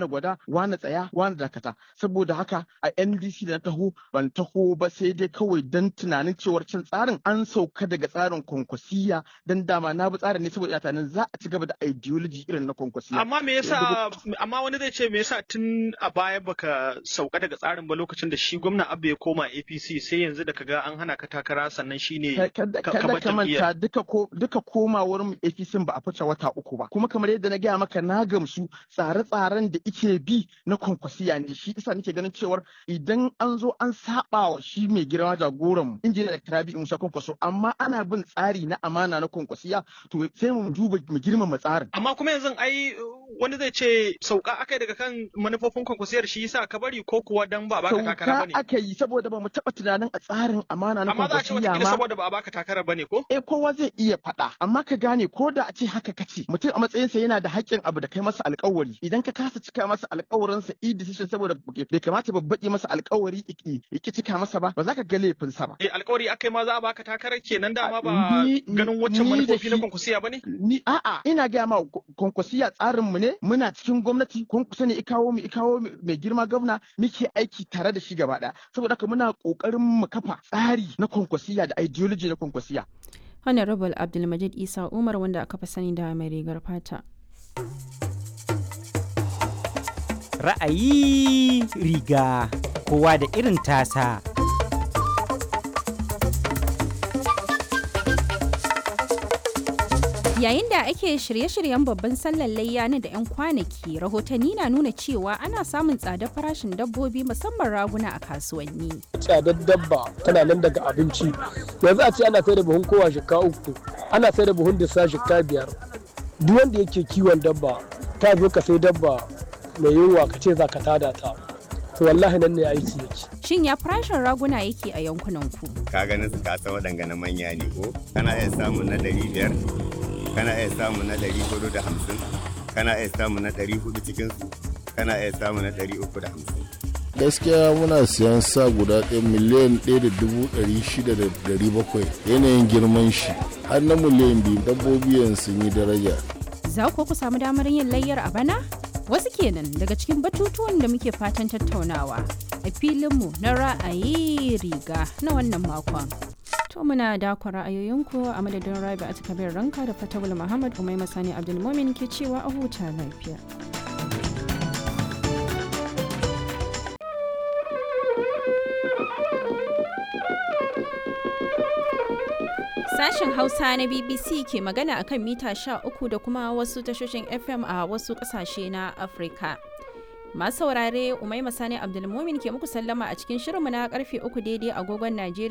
wane gwada wane tsaya wane dakata saboda haka a NDC da na taho ban taho ba sai dai kawai dan tunanin cewar cin tsarin an sauka daga tsarin kwankwasiya dan dama na bi tsarin ne saboda tunanin za a ci gaba da ideology irin na kwankwasiya amma me yasa amma wani zai ce me yasa tun a baya baka sauka daga tsarin ba lokacin da shi gwamna Abba ya koma APC sai yanzu da kaga an hana ka takara sannan shine kada ka manta duka ko duka komawar mu APC ba a fice wata uku ba kuma kamar yadda na gaya maka na gamsu tsare-tsaren da ike bi na kwankwasiya ne shi isa nake ganin cewar idan an zo an saba wa shi mai girma jagoran mu injiniya da Rabi Musa Kwankwaso amma ana bin tsari na amana na kwankwasiya to sai mu duba mu girmama tsarin amma kuma yanzu ai wani zai ce sauka akai daga kan manufofin kwankwasiyar shi yasa ka bari ko kuwa dan ba baka takara bane sauka aka yi saboda ba mu taba tunanin a tsarin amana na amma za a ce kwankwasiya wata ma saboda ba a baka takara bane ko eh kowa zai iya faɗa amma ka gane ko da a ce haka kace mutum a matsayinsa yana da haƙƙin abu da kai masa alƙawari idan ka kasa cika masa alƙawarinsa i decision saboda bai kamata babbaƙi masa alƙawari iki cika masa ba ba za ka ga laifinsa ba eh alƙawari akai ma za a baka takarar kenan dama ba Ni- ganin waccan ni da manufofi na shi- kwankwasiya bane ni a'a ina gaya ma kwankwasiya tsarin mu ne muna cikin gwamnati kwankwaso ne ikawo mu ikawo mai girma gwamna muke aiki tare da shi gaba ɗaya saboda haka muna ƙoƙarin mu kafa tsari na kwankwasiya da ideology na kwankwasiya Honorable Abdulmajid Isa Umar wanda aka fi sani da mai rigar fata. Ra'ayi riga kowa da irin tasa. Yayin da ake shirye-shiryen babban sallar layya na da 'yan kwanaki, rahotanni na nuna cewa ana samun tsadar farashin dabbobi musamman raguna a kasuwanni. tsadar dabba tana nan daga abinci yanzu a ce ana sai da buhun kowa shika uku ana sai da buhun disa shika biyar duk wanda yake kiwon dabba ta zo ka sai dabba mai yunwa ka ce za ka tada ta to wallahi nan ne aiki yake Shin ya farashin raguna yake a yankunan ku? ka ganin su ka san waɗanga na manya ne ko kana iya samun na ɗari biyar kana iya samun na ɗari hudu da hamsin kana iya samun na ɗari hudu cikin su kana iya samun na ɗari uku da hamsin gaskiya muna siyan sa guda ɗaya miliyan ɗaya da dubu ɗari shida da ɗari bakwai yanayin girman shi har na miliyan biyu dabbobi yanzu sun yi daraja Za ku ku samu damar yin layyar a bana? Wasu kenan daga cikin batutuwan da muke fatan tattaunawa a filinmu na ra'ayi riga na wannan makon. To muna dakon ra'ayoyinku a madadin Rabi a kabir ranka da Fatawul Muhammad Umai Masani Abdulmumin ke cewa a huta lafiya. Sashen Hausa na BBC ke magana akan mita 13 da kuma wasu tashoshin FM a wasu kasashe na Afirka. Masu saurare Umai Masani Abdulmumin ke muku sallama a cikin shirinmu na karfe 3 daidai agogon Najeriya